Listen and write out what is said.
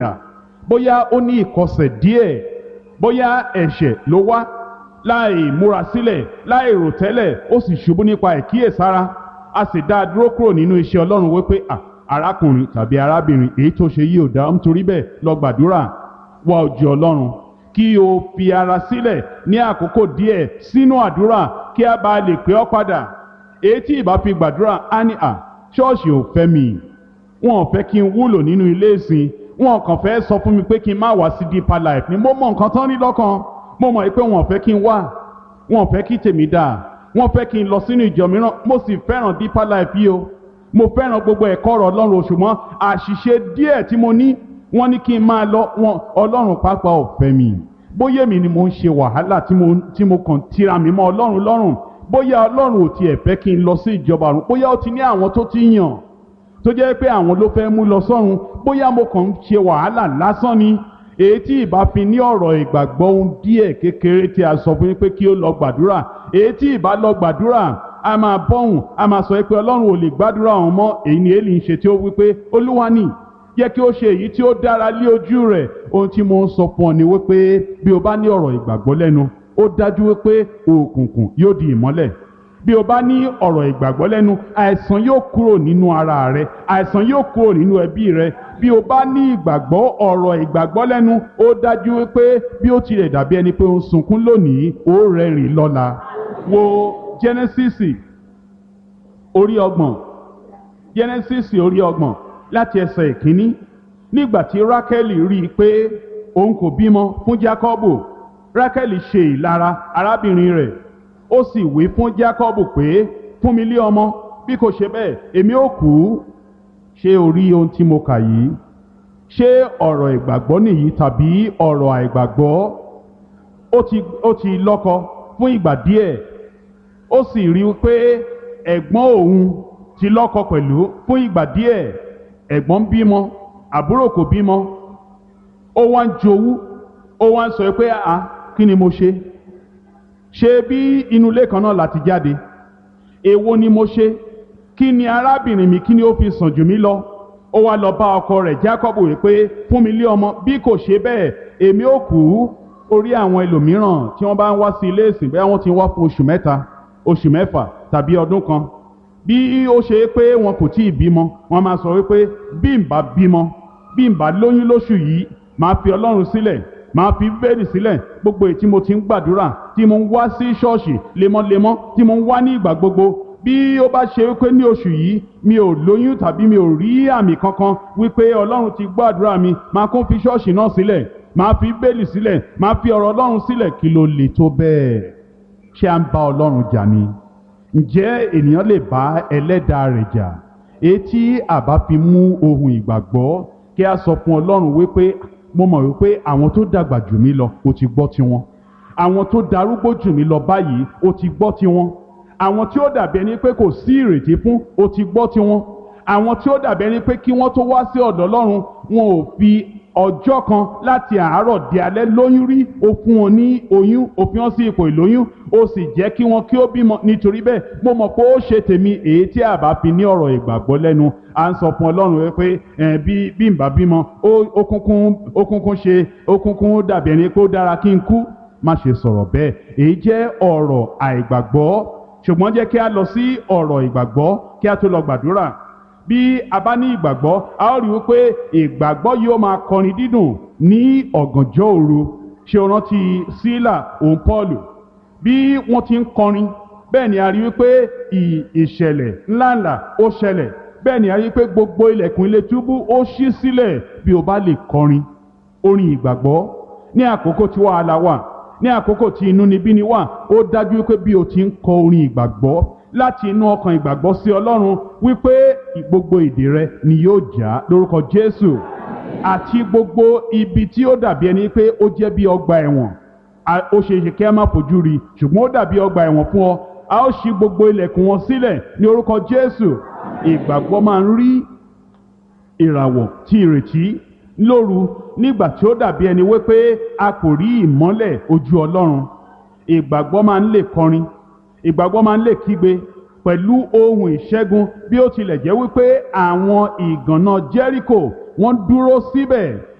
bóyá ó ní ìkọsẹ̀ díẹ̀ bóyá ẹ̀ṣẹ̀ ló wá láì múra sílẹ̀ láì rò tẹ́lẹ̀ ó sì ṣubú nípa ìkíyèsára a sì dá a dúró kúrò nínú iṣẹ́ ọlọ́run wípé à arákùnrin tàbí arábìnrin èyí tó ṣe yìí ò dá nítorí bẹ́ẹ̀ lọ gbàdúrà wá ojú ọlọ́run kí o fi ara sílẹ̀ ní àkókò díẹ̀ sínú àdúrà kí a bá lè pè ọ́ padà èyí tí ìbá fi gbàdúrà á ní à ṣọ́ọ̀ṣì ò fẹ́ mi wọn ò fẹ́ kí n wúlò nínú ilé ìsìn wọn kàn fẹ́ sọ fún mi pé kí n má wá sí deeper life ni mo mọ nǹkan tán ní lọ́kàn mo mọ̀ pé wọn ò fẹ́ kí n wá wọn ò fẹ́ kí tèmi dáa wọ́n fẹ́ kí n lọ sínú ìjọ mìíràn mo sì fẹ́ràn deeper life yìí o mo fẹ́ràn gbogbo ẹ̀kọ́ ọ̀rọ̀ ọlọ́run ṣùgbọ́n àṣìṣe díẹ̀ tí mo ní wọ́n ní kí n máa lọ wọn ọlọ́run pàápàá ò fẹ́ mi bóyá èmi ni mo ń ṣe wàhálà tí mo tí mo kàn tira mi mọ́ ọlọ́run lọ́rùn bóyá ọlọ́run ò tiẹ̀ fẹ́ kí n lọ sí ìjọba ọ̀run bóyá ó ti ní àwọn tó ti yàn tó jẹ́ pé àwọn ló fẹ́ mú lọ sọ́run bóyá mo kàn ń ṣe wàhálà lásán ni èyí tí ìbá fi ní ọ̀rọ̀ ìgbàgbọ́ ohun díẹ̀ kékeré tí a sọ fún yín pé kí ó lọ gbàdúrà èyí tí ìbá lọ gbàdúrà a máa bọ́hùn a máa sọ pé ọlọ́run ò lè gbàdúrà òun mọ́ èyí ni èlì ń ṣe tí ó wí pé olúwa ni yẹ kí ó ṣe èyí tí ó dára lé ojú rẹ̀ ohun tí mo ń sọ fún ọ ni wípé bí o bá ní ọ̀rọ̀ ìgbàgbọ́ lẹ́nu ó dájú wípé òkùnkùn yóò di ìmọ́lẹ̀ bí o bá ní ọ̀rọ̀ ìgbàgbọ́ lẹ́nu àìsàn yóò kúrò nínú ara rẹ àìsàn yóò kúrò nínú ẹbí rẹ bí o bá ní ìgbàgbọ́ ọ̀rọ̀ ìgbàgbọ́ lẹ́nu ó dájú wípé bí ó tilẹ̀ dàbí ẹni pé ó ń sunkún lónìí ó rẹ́rìn lọ́la wo Genesis orí ọgbọ̀n Genesis orí ọgbọ̀n láti ẹsẹ̀ ìkíní nígbà tí Rákẹ́lì rí i pé òun kò bímọ fún Jákọ́bù Rákẹ́lì ṣe ìlara arábìnrin rẹ̀ ó sì wí fún Jákọ́bù pé fún mi lé ọmọ bí kò ṣe bẹ́ẹ̀ èmi ó kú ṣé o rí ohun tí mo kà yìí ṣé ọ̀rọ̀ ìgbàgbọ́ nìyí tàbí ọ̀rọ̀ àìgbàgbọ́ ó ti ó ti lọ́kọ fún ìgbà díẹ̀ ó sì rí i pé ẹ̀gbọ́n òun ti lọ́kọ pẹ̀lú fún ìgbà díẹ̀ ẹ̀gbọ́n ń bímọ àbúrò kò bímọ ó wá ń jowú ó wá ń sọ pé à kí ni mo ṣe ṣé bí inú ilé kan náà láti jáde èwo ni mo ṣe kí ni arábìnrin mi kí ni ó fi sàn jù mí lọ ó wá lọ bá ọkọ rẹ̀ Jákọ́bù wípé fún mi lé ọmọ bí kò ṣe bẹ́ẹ̀ èmi ò kú orí àwọn ẹlòmíràn tí wọ́n bá ń wá sí ilé ìsìn bẹ́ẹ̀ wọ́n ti wá fún oṣù mẹ́ta oṣù mẹ́fà tàbí ọdún kan bí ó ṣe pé wọn kò tíì bímọ wọ́n máa sọ wípé bí n bá bímọ bí n bá lóyún lóṣù yìí máa fi Ọlọ́run sílẹ̀ máa fi bẹ́ẹ̀lì sílẹ̀ gbogbo èyí tí mo ti ń gbàdúrà tí mo ń wá sí ṣọ́ọ̀ṣì lemọ́lemọ́ tí mo ń wá ní ìgbà gbogbo bí ó bá ṣe wípé ní oṣù yìí mi ò lóyún tàbí mi ò rí àmì kankan wípé ọlọ́run ti gbọ́ àdúrà mi máa kún fi ṣọ́ọ̀ṣì náà sílẹ̀ máa fi bẹ́ẹ̀lì sílẹ̀ máa fi ọ̀rọ̀ ọlọ́run sílẹ̀ kí ló lè tó bẹ́ẹ̀ ṣé à ń bá ọlọ́run jà ni ǹjẹ́ ènìyàn lè bá ẹlẹ́dàá rẹ̀ jà èyí tí àbá fi mú ohun ìgbàgbọ́ kí a sọ fún ọlọ́run wípé mo mọ̀ wípé àwọn tó dàgbà jù mí lọ ó ti gbọ́ tiwọn àwọn tó darúgbó jù mí lọ báyìí ó ti gbọ́ tiwọn àwọn tí ó dàbí ẹni pé kò sí ìrètí fún ó ti gbọ́ tiwọn àwọn tí ó dàbí ẹni pé kí wọ́n tó wá sí ọ̀dọ̀ Ọlọ́run wọn ò fi ọjọ́ kan láti àárọ̀ di alẹ́ lóyún rí ó fún wọn ní oyún ó fi wọn sí ipò ìlóyún ó sì jẹ́ kí wọn kí ó bímọ nítorí bẹ́ẹ̀ mo mọ̀ pé ó ṣe tèmi èyí tí a bá fi ní ọ̀rọ̀ ìgbàgbọ́ lẹ́nu à ń sọ fún Ọlọ́run pé bí bí n bá bímọ ó kúnkún ó kúnkún ṣe ó kúnkún dàbí ẹni pé ó dára kí n kú má ṣe sọ̀rọ̀ bẹ́ẹ̀ èyí jẹ́ ọ̀rọ̀ àìgbàgbọ́ ṣùgbọ́n jẹ́ kí a lọ sí ọ̀rọ̀ ìgbàgbọ́ kí a tó lọ gbàdúrà bí a bá ní ìgbàgbọ́ a ó rí i pé ìgbàgbọ́ yóò máa kọrin dídùn ní ọ̀gànjọ́ òru ṣé o rántí sílà òun pọ́ọ̀lù bí wọ́n ti ń kọrin bẹ́ẹ̀ ni a rí i pé ìṣẹ̀lẹ̀ ńláńlá ó ṣẹlẹ̀ bẹ́ẹ̀ ni a rí i pé gbogbo ilẹ̀kùn ilé túbú ó ṣí sílẹ̀ bí o bá lè kọrin orin ìgbàgbọ́ ní àkókò tí wàhálà wà ní àkókò tí inúnibíni wà ó dájú pé bí o ti ń kọ orin ìgbàgbọ́ láti inú ọkàn ìgbàgbọ́ sí Ọlọ́run wípé gbogbo ìdè rẹ ni yóò já lórúkọ Jésù àti gbogbo ibi tí ó dàbí ẹni pé ó jẹ́ bí ọgbà ẹ̀wọ̀n ó ṣe é ṣe kí a má fojú rí ṣùgbọ́n ó dàbí ọgbà ẹ̀wọ̀n fún ọ a ó ṣí gbogbo ilẹ̀kùn wọn sílẹ̀ ní orúkọ Jésù ìgbàgbọ́ máa ń rí ìràwọ̀ tí ìrètí lóru nígbà tí ó dàbí ẹni wípé a kò rí ìmọ́lẹ̀ ojú Ọlọ́run ìgbàgbọ́ máa ń lè kọrin ìgbàgbọ́ máa ń lè kígbe pẹ̀lú ohun ìṣẹ́gun bí ó tilẹ̀ jẹ́ wípé àwọn ìgànná Jẹ́ríkò wọ́n dúró síbẹ̀